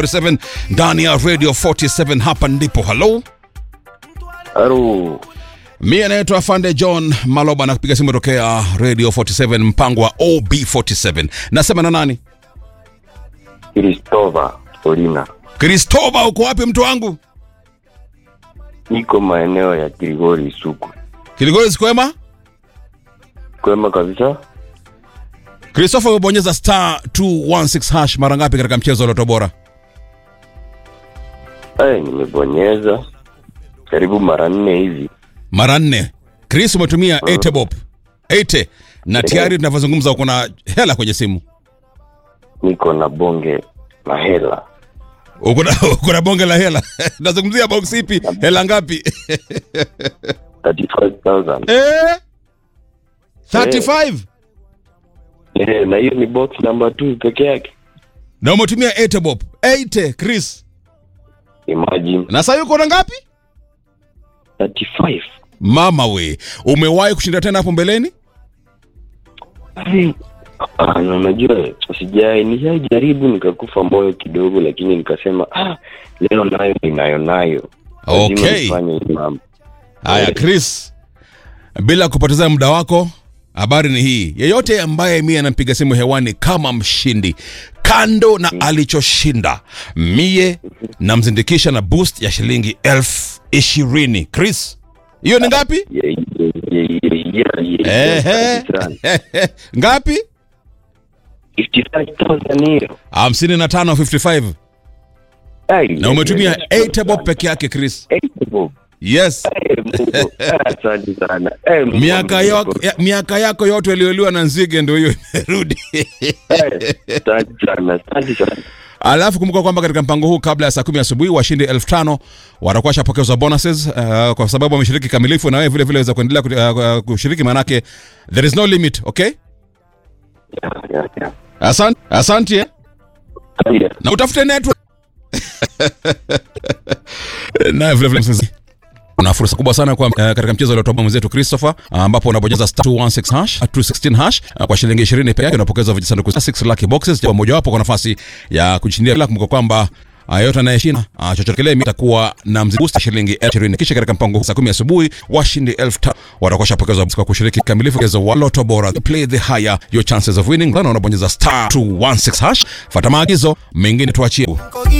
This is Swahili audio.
47 ndani ya radio 47 hapa ndipo halo Halo, mi anaitwa afande john maloba na kupiga simu tokea radio 47 mpango wa ob47 nasema na nani Kristova Olina, kristoba uko wapi mtu wangu niko maeneo ya Kilgori Suku. kiligori sikwema Kwema kabisa. christopher umebonyeza star 216 hash mara ngapi katika mchezo wa loto bora Ay, nimebonyeza karibu mara nne hivi. mara nne chris umetumia 80 bob 80 na tayari tunavyozungumza uko na hela kwenye simu Niko na bonge na hela uko na uko na bonge la hela nazungumzia box ipi hela ngapi 35,000. eh 35 Eh, na hiyo ni box number 2 peke yake. na umetumia 80 bob 80 chris Imagine na sasa uko na ngapi 35. mama we umewahi kushinda tena hapo mbeleni Ay, ah, na unajua sijai nishajaribu nikakufa moyo kidogo, lakini nikasema ah, leo nayo ninayo nayo. Lazima Okay. nifanye hii mambo. haya chris bila kupoteza muda wako habari ni hii yeyote ambaye mie anampiga simu hewani kama mshindi kando na alichoshinda mie namzindikisha na boost ya shilingi elfu ishirini chris hiyo ni ngapi Yeah, yeah, yeah, yeah, yeah, Ehe. kabisa. ngapi 55,000 hiyo. hamsini na tano 55 Ai, na umetumia 8 bob peke yake chris Eight bob. yes Eh, Mungu. Ah, Asante sana. Eh, Mungu miaka, wangu. yako, ya, miaka yako yote iliyoliwa na nzige ndo hiyo imerudi Eh, Asante sana. Asante sana. alafu kumbuka kwamba katika mpango huu kabla ya saa kumi asubuhi washindi elfu tano watakuwa washapokezwa bonuses uh, kwa sababu wameshiriki kamilifu na wewe vile vile waweza kuendelea kuti- uh, kushiriki maanake there is no limit okay Yeah, yeah, yeah. asante asante eh? Haya. na utafute network na vile vile msikilizaji, una fursa kubwa sana kwa uh, katika mchezo uliotoa mwenzetu Christopher ambapo unabonyeza star 216 hash 216 hash uh, kwa shilingi 20 pekee yake unapokezwa vijisanduku 6 lucky boxes kwa moja wapo kwa nafasi ya kushindia bila kumbuka kwamba uh, yote anayeshinda uh, chochote kile atakuwa na mzigo wa shilingi 20 kisha katika mpango huu saa 10 asubuhi washindi 1000 watakuwa shapokezwa kwa kushiriki kikamilifu mchezo wa Lotto Bora play the higher your chances of winning na unabonyeza star 216 hash fuata maagizo mengine tuachie